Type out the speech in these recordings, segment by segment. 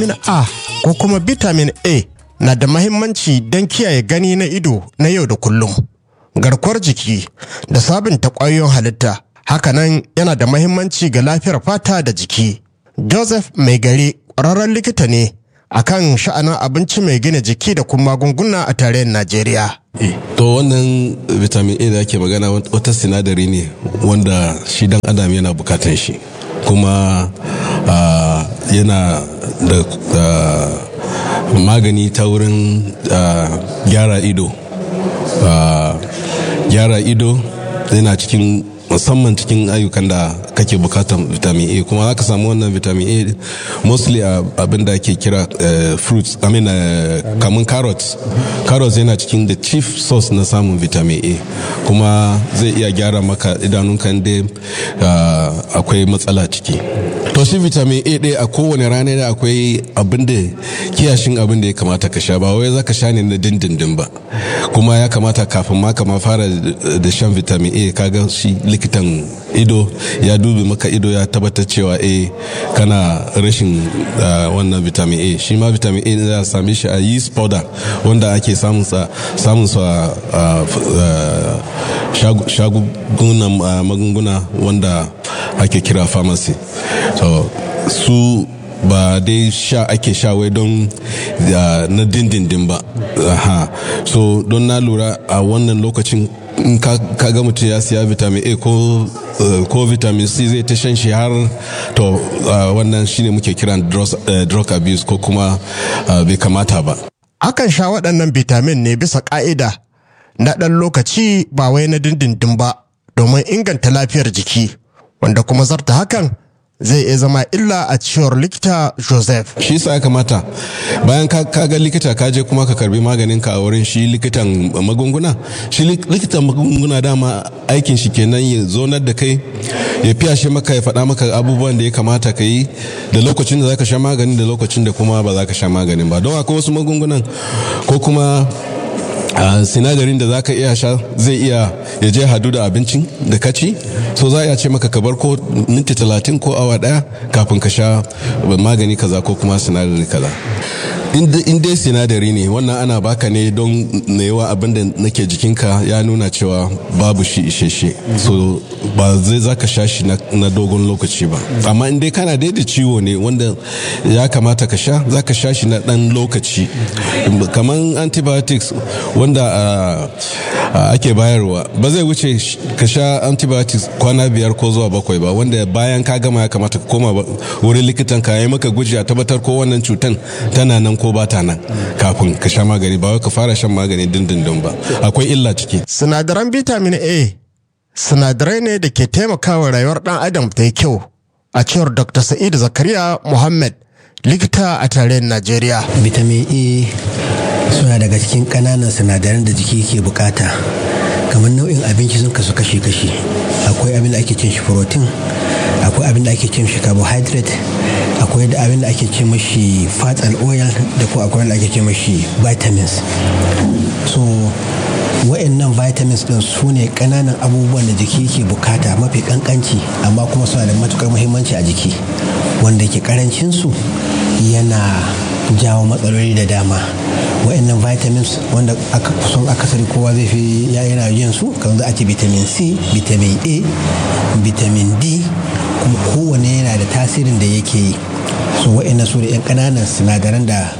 Vitamin A ko kuma vitamin A na da mahimmanci don kiyaye gani na ido na yau da kullum, garkuwar jiki da sabunta ƙwayoyin halitta. Hakanan yana da mahimmanci ga lafiyar fata da jiki. Joseph Mai gari ƙwararren likita ne akan sha'anin abinci mai gina jiki da kuma magunguna a tarayyar Najeriya. To wannan vitamin A da ake magana wata sinadari ne wanda shi dan adam yana bukatan shi kuma uh, yana da uh, magani ta wurin uh, gyara ido. Gyara ido yana cikin musamman cikin ayyukan da kake bukatan vitamin A kuma za ka samu wannan vitamin A mostly a abin da ake kira fruits I mean kamun carrots carrots yana cikin the chief source na samun vitamin A kuma zai iya gyara maka idanunka inda akwai matsala ciki to shi vitamin A ɗaya a kowane rana da akwai abin da kiyashin abin da ya kamata ka sha ba wai za ka sha ne na dindindin ba kuma ya kamata kafin ma kama fara da shan vitamin A kaga shi likitan ido ya dubi maka ido ya tabbatar cewa a kana rashin wannan vitamin a shi ma vitamin a za a same shi a yeast powder wanda ake samun sa shagunan magunguna wanda ake kira pharmacy so su ba dai sha ake sha wai don na dindindin ba so don na lura a wannan lokacin in ka ga mutum ya siya vitamin a ko ko vitamin c zai ta shan shi har to wannan shine muke kiran drug abuse ko kuma bai kamata ba akan sha waɗannan vitamin ne bisa ƙa'ida na ɗan lokaci ba wai na dindindin ba domin inganta lafiyar jiki wanda kuma zarta hakan zai iya zama illa a cewar likita joseph shi sa ya kamata bayan ka ga likita ka je kuma ka karbi maganin ka a wurin shi likitan magunguna shi likitan magunguna dama aikin shi kenan ya zonar da kai ya fiyashe maka ya faɗa maka abubuwan da ya kamata ka yi da lokacin da zaka sha maganin da lokacin da kuma ba za ka sha maganin ba don akwai wasu magungunan ko kuma Uh, sinadarin da zaka iya sha zai iya ya je hadu da abincin da ka ci so za a ce maka ka bar ko minti talatin ko awa daya kafin ka sha magani kaza ko kuma sinadari kaza in dai sinadari ne wannan ana baka ne don na yawa abin da nake jikinka ya nuna cewa babu shi isheshe so ba zai zaka sha shi na dogon lokaci ba amma in dai kana daidai ciwo ne wanda ya kamata ka sha zaka sha shi na dan lokaci kamar antibiotics wanda ake bayarwa ba zai wuce ka sha antibiotics kwana biyar ko zuwa bakwai ba wanda bayan ka gama ya kamata ka koma wurin likitan ka yi maka guji a tabbatar ko wannan cutan tana nan ko ba ta nan kafin ka sha magani ba wai ka fara shan magani dindindin ba akwai illa ciki sinadaran vitamin a sinadarai ne da ke taimakawa rayuwar dan adam ta yi kyau a cewar dr sa'id zakariya muhammad likita a tarayyar najeriya vitamin a suna daga cikin ƙananan sinadaran da jiki ke bukata kamar nau'in abinci sun kasu kashi-kashi akwai abin da ake cin shi protein akwai abin da ake cin shi carbohydrate akwai da abin da ake ce mashi fat and oil da ko akwai da ake ce mashi vitamins so wa'annan vitamins din su ne kananan abubuwan da jiki ke bukata mafi kankanci amma kuma suna da matukar muhimmanci a jiki wanda ke karancin su yana jawo matsaloli da dama wa'annan vitamins wanda aka kusan akasari kowa zai fi ya yana yin su kamar za a ce vitamin c vitamin a vitamin d kuma kowane yana da tasirin da yake yi so wa'annan su da 'yan ƙananan sinadaran da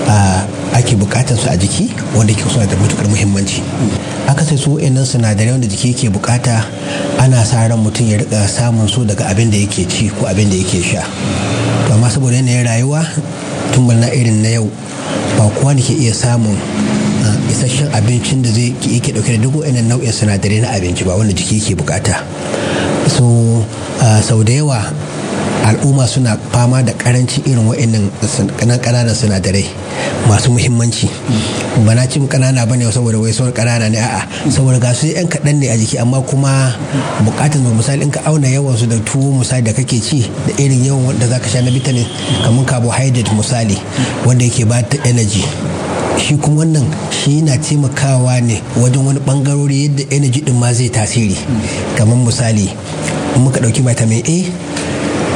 ake bukatar su a jiki wanda ke suna da matukar muhimmanci aka sai su wa'annan sinadarai wanda jiki ke bukata ana sa ran mutum ya rika samun su daga abin da yake ci ko abin da yake sha amma saboda yanayin rayuwa tun na irin na yau ba kowa ne ke iya samun isasshen abincin da zai yake dauke da duk wa'annan nau'in sinadarai na abinci ba wanda jiki ke bukata so sau da yawa al'umma suna fama da karancin irin wa'annan ƙananan sinadarai masu muhimmanci ba na cin ƙanana ba ne saboda wai sauran ƙanana ne a'a saboda ga su yan kaɗan ne a jiki amma kuma buƙatar mu misali in ka auna yawan su da tuwo misali da kake ci da irin yawan wanda zaka sha na vitamin kamar carbohydrate misali wanda yake ba ta energy shi kuma wannan shi na taimakawa ne wajen wani bangarori yadda energy din ma zai tasiri kamar misali in muka ɗauki vitamin a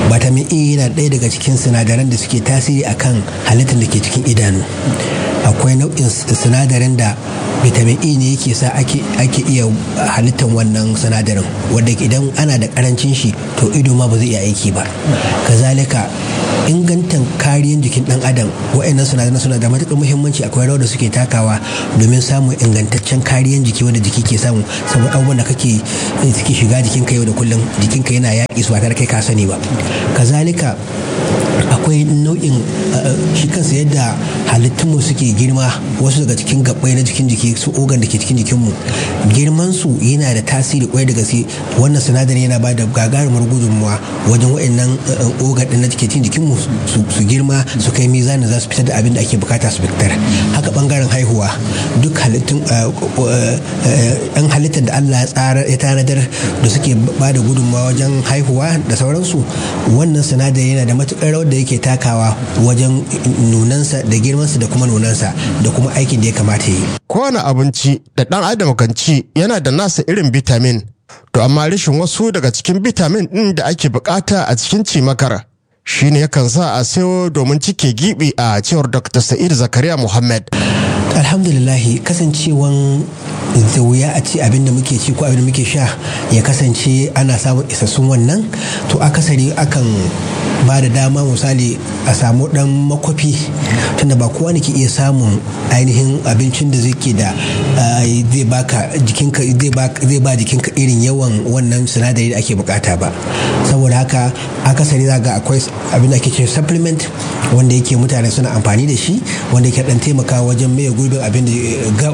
vitamin a yana ɗaya daga cikin sinadaran da suke tasiri akan halittar da ke cikin idanu akwai nau'in sinadarin da vitamin e ne yake sa ake iya halittar wannan sinadarin wadda idan ana da karancin shi to ido ma ba zai iya aiki ba kazalika ingantan kariyan jikin dan adam wa'annan sinadaran suna da matuƙar muhimmanci akwai rawar da suke takawa domin samun ingantaccen kariyan jiki wanda jiki ke samu saboda abubuwan da kake suke shiga jikinka yau da kullum jikinka yana yaƙi su ba tare kai ka sani ba kazalika akwai nau'in shi kansa yadda halittunmu suke girma wasu daga cikin gabbai na jikin jiki su ogan da ke cikin jikinmu girman su yana da tasiri kwai da gaske wannan sinadari yana ba da gagarumar gudunmuwa wajen waɗannan ogan ɗin na cikin jikinmu su girma su kai mizanin za su fitar da abin da ake bukata su fitar haka bangaren haihuwa duk halittun yan halittar da Allah ya tsara ya tanadar da suke ba da gudunmuwa wajen haihuwa da sauransu wannan sinadari yana da matukar rawar da yake takawa wajen nunansa da girmansa da kuma nunansa da kuma aikin da ya kamata yi. Kowane abinci da ɗan adam kan ci yana da nasa irin bitamin, to amma rashin wasu daga cikin bitamin ɗin da ake bukata a cikin cimakar shine yakan sa a sayo domin cike gibi a cewar Dr. Sa'id Zakariya Muhammad. Alhamdulillahi kasancewan da wuya a ci abin da muke ci ko abin da muke sha ya kasance ana samun isassun wannan to akasari akan ba da dama misali a samu dan makwafi tunda ba kowa ne ke iya samun ainihin abincin da zai ke da zai baka jikinka zai ba jikinka irin yawan wannan sinadari da ake bukata ba saboda haka akasari za ga akwai abin da ake ce supplement wanda yake mutane suna amfani da shi wanda yake dan taimakawa wajen maye gurbin abin da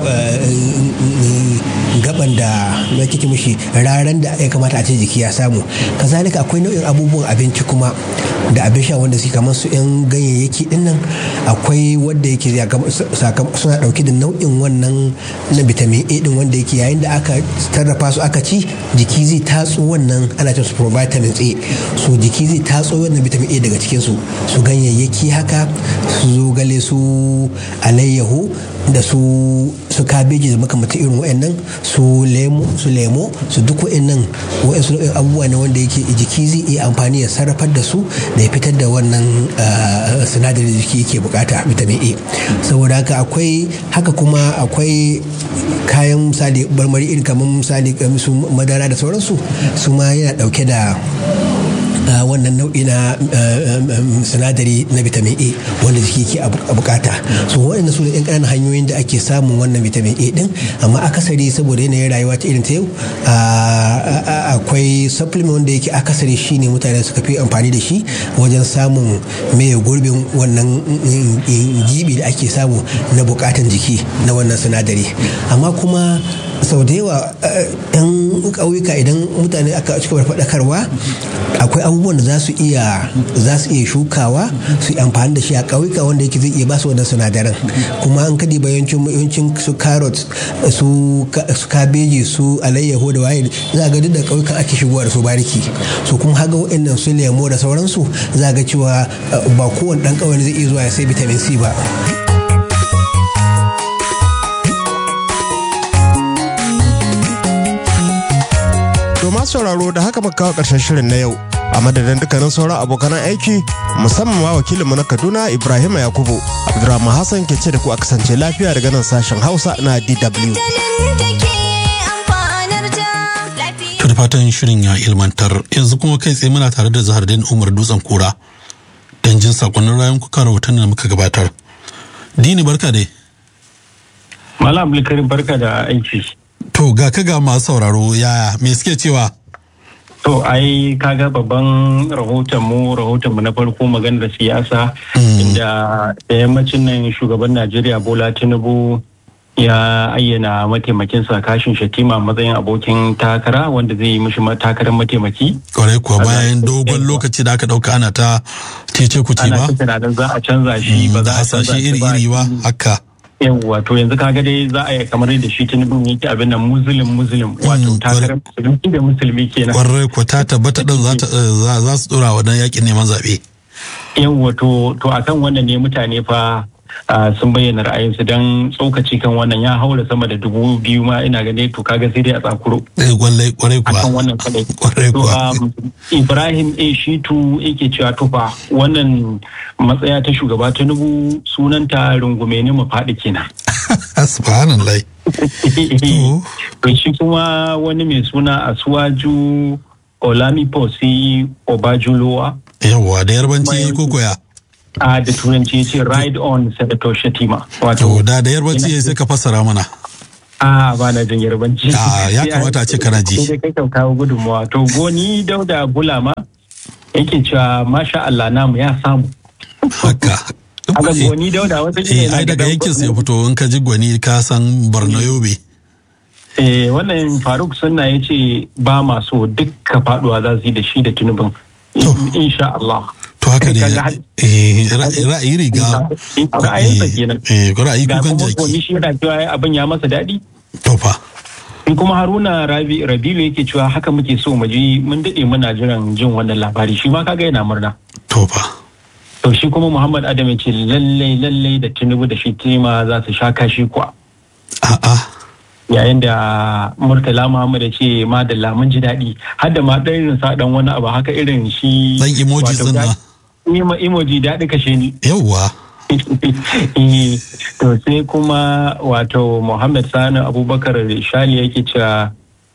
gaban da na kike mishi raran da ya kamata a ce jiki ya samu kazalika akwai nau'in abubuwan abinci kuma da abin sha wanda suke kamar su yan ganyayyaki din nan akwai wanda yake suna dauke da nau'in wannan na vitamin A din wanda yake yayin da aka sarrafa su aka ci jiki zai tatso wannan ana cin su vitamins A so jiki zai tatso wannan vitamin A daga cikin su su ganyayyaki haka su zogale su alayyahu da su su kabeji da makamantan irin wa'annan su lemo su lemo su duk wa'annan wa'ansu nau'in abubuwa ne wanda yake jiki zai iya amfani ya sarrafar da su da ya fitar da wannan sinadarin da jiki yake bukata vitamin A saboda haka akwai haka kuma akwai kayan misali marmari irin kamar misali su madara da sauransu su ma yana dauke da wannan nau'i na sinadari na vitamin A wanda jiki ke bukata so waɗanda su ne yan ƙananan hanyoyin da ake samun wannan vitamin A din amma akasari saboda yanayin rayuwa ta irin ta yau akwai supplement wanda yake akasari shine mutane suka fi amfani da shi wajen samun mai gurbin wannan gibi da ake samu na bukatan jiki na wannan sinadari amma kuma sau da yawa yan ƙauyuka idan mutane aka cika faɗakarwa akwai abubuwan da za su iya za su iya shukawa su yi amfani da shi a ƙauyuka wanda yake zai iya ba su wannan sinadaran kuma an kadi bayancin yawancin su carrot su kabeji su alayyaho da waye za ga duk da ƙauyukan ake shigowa da su bariki so kuma haga waɗannan su lemo da sauransu za ga cewa ba kowane ɗan ƙauye zai iya zuwa ya sai vitamin C ba. To ma sauraro da haka muka kawo ƙarshen shirin na yau a madadin dukkanin sauran abokan aiki musamman ma wakilinmu na Kaduna Ibrahim Yakubu Abdulrahman Hassan ke ce da ku a kasance lafiya daga nan sashen Hausa na DW. da fatan shirin ya ilmantar yanzu kuma kai tsaye muna tare da zahardin umar dutsen kura don jin sakonnin rayan kuka rahoton da muka gabatar dini barka dai malam abdulkarim barka da aiki to ga ka ga masu sauraro yaya me suke cewa to ai kaga babban rahoton mu rahoton mu na farko maganar siyasa inda da yammacin nan shugaban najeriya bola tinubu ya ayyana mataimakinsa kashin shatima matsayin abokin takara wanda zai yi mishi takarar mataimaki. kwarai kuwa bayan dogon lokaci da aka dauka ana ta cece kuce ba ana tunanin za a canza shi ba za a canza shi iri iri ba haka yawwa to yanzu kaga dai za a yi kamar da shi tinubu yake abin nan muslim muslim wato takarar musulmi da musulmi kenan kwarai kuwa ta tabbata din za su dora wa dan yakin neman zaɓe. yawwa to to akan wannan ne mutane fa sun bayyana ra'ayinsu don tsokaci kan wannan ya haura sama da dubu biyu ma ina gane to kaga sai dai a tsakuro Gwallai kwarai kuwa. akan wannan kadai Kwarai To, kuwa. um, Ibrahim A. Shitu yake cewa tufa wannan matsaya ta shugaba Tinubu sunanta rungume ne mu faɗi kenan. Subhanallah. To. To shi kuma wani mai suna Asuwaju Olamiposi Obajulowa Yawwa da yarbanci ko koya. a da turanci ya ce ride on Senator Shatima. To Wato da da yarbanci ya sai ka fassara mana. a ba na jin yarbanci. Ah, ya kamata a ce kana ji. Sai dai kai kan kawo gudunmawa. To goni Dauda Bulama yake cewa masha Allah namu ya samu. Haka. Haka goni Dauda wata Eh, ai daga yankin sai ya fito in ka ji gwani ka san Borno Yobe. Eh, wannan Faruk Sunna ya ce ba masu dukka faduwa za su yi da shi da tunubin. Insha Allah. To haka ne Kaga har- eh, ra- ra'ayi riga. Ra'ayinsa kenan. Eh, ra'ayi Ga kukan kuma jaki. goni shi yana cewa ai abin ya masa daɗi. To fa. In kuma Haruna Rabi Rabilu yake cewa haka muke so mu ji mun daɗe muna jiran jin wannan labari shi ma kaga yana murna. To fa. To shi kuma Muhammad Adam ya ce lallai lallai da Tinubu da shi Tima za su sha kashi kuwa. A'a. Yayin da Murtala Muhammad ya ce madalla mun ji daɗi har da ma ɗan irin sa ɗan wani abu haka irin shi. Dan emoji wato din da- nan. Emo- Emoji daɗi kashe ni. Yawwa. Eh, to sai kuma wato Muhammad Sani Abubakar Shali yake cewa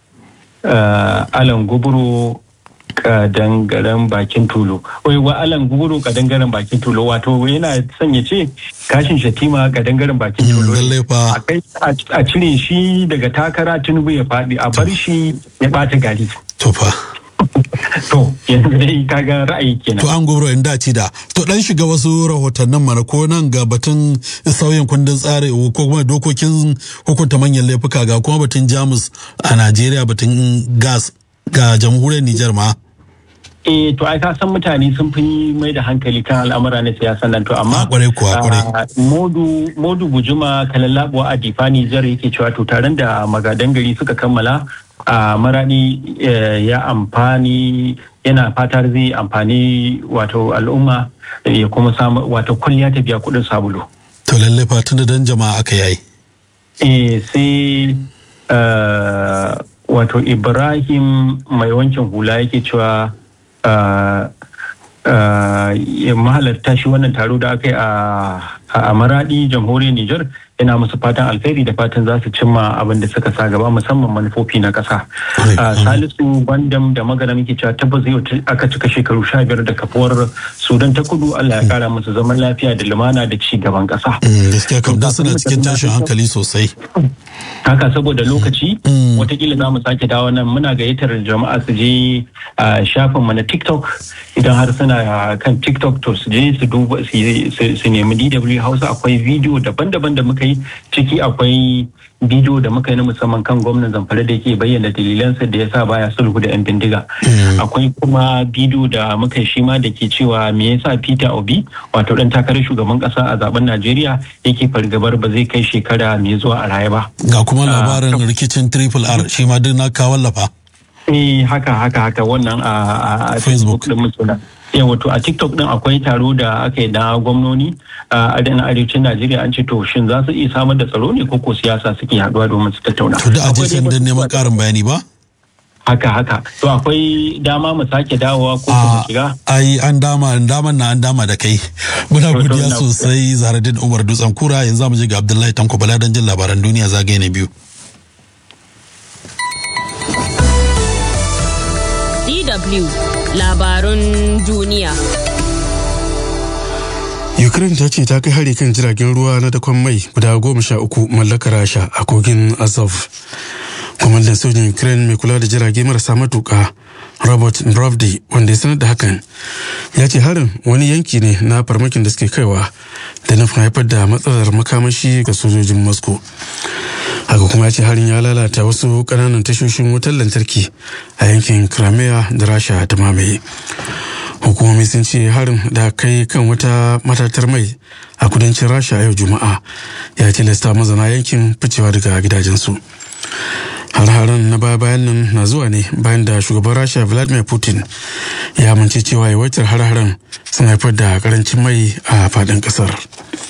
uh, Alan Guburo kadangaren bakin tulo. Wai wa Alan Guburo kadangaren bakin tulo wato yana son ya ce kashin shatima kadangaren bakin Mm, tulo. lallai fa. A kai- a- a cire shi daga takara Tinubu ya faɗi a bar shi ya ɓata gari. To fa. To yanzu dai kaga ra'ayi kenan. To an gobro in dace da. To dan shiga wasu rahotannin mana ko nan ga batun sauyin kundin tsari ko kuma dokokin hukunta manyan laifuka ga kuma batun Jamus a Najeriya batun gas ga jamhuriyar Nijar ma. Eh to ai ka san mutane sun fi mai da hankali kan al'amura na siyasa nan to amma Ah, kwarai kuwa, kwarai. ah, modu modu bujuma kalallabuwa a difani jar yake cewa to taron da magadan gari suka kammala a maradi eh, ya amfani yana fatar zai amfani wato al'umma ya kuma samu wato kulliya ta biya kudin sabulu To lallai fa tun da dan jama'a aka yayi. eh sai eh, wato ibrahim mai wankin hula yake cewa eh, eh, ya mahalarta shi wannan taro da aka yi a a maradi jamhuriyar Nijar yana musu fatan alheri da fatan za su cimma abin da suka sa gaba musamman manufofi na ƙasa. Kwarai. Ah, Salisu Bandam da magana muke cewa tabbas yau ta- aka cika shekaru sha biyar da kafuwar Sudan ta kudu Allah ya kara musu zaman lafiya da lumana da ci gaban ƙasa. Mm, Gaskiya kam dan suna cikin tashin hankali sosai. haka saboda lokaci Mm. watakila za mu sake dawo nan muna gayyatar jama'a su je a shafin mu na tiktok idan har suna kan tiktok to su je su duba su yi- su su nemi dw hausa akwai bidiyo daban-daban da muka yi ciki akwai bidiyo da muka yi na musamman kan gwamnan zamfara da yake bayyana dalilansa da ya sa baya sulhu da 'yan bindiga akwai kuma bidiyo da muka yi shi ma da ke cewa me yasa peter obi wato dan takarar shugaban kasa a zaben najeriya yake fargabar ba zai kai shekara mai zuwa a raye ba Ga kuma labarin rikicin Triple R shi ma duk na ka wallafa. Eh haka haka haka wannan a, a- a Facebook. din mutuna. Eh wato a TikTok din akwai taro da aka yi na gwamnoni a na arewacin Najeriya an ce to shin za su iya samar da tsaro ne ko ko siyasa suke haduwa domin su tattauna. To da aje Akwai can dai dan neman karin bayani ba? Haka haka. To akwai dama mu sake dawowa ko kuma a shiga. ai an dama an daman na an dama da kai muna To, to, godiya na- sosai zaradin umar dutsen kura yanzu zamu je ga abdullahi tanko bala don jin labaran duniya zagaye na biyu DW labarun duniya. Ukraine ta ce ta kai hari kan jiragen ruwa na dakon mai guda goma sha uku mallakar Rasha a kogin Azov. Kwamandan sojin Ukraine mai kula da jirage marasa matuka Robert Brovdi wanda ya sanar da hakan ya ce harin wani yanki ne na farmakin da suke kaiwa da nufin haifar da matsalar makamashi ga sojojin Moscow. haka kuma ya ce harin ya lalata wasu kananan tashoshin wutar lantarki a yankin crimea da rasha ta mamaye hukumomi sun ce harin da kai kan wata matatar mai a kudancin rasha yau juma'a ya tilasta mazana yankin ficewa daga gidajensu har-haren na baya-bayan nan na zuwa ne bayan da shugaban rasha vladimir putin ya amince cewa yawaitar har-haren sun haifar da karancin mai a faɗin ƙasar.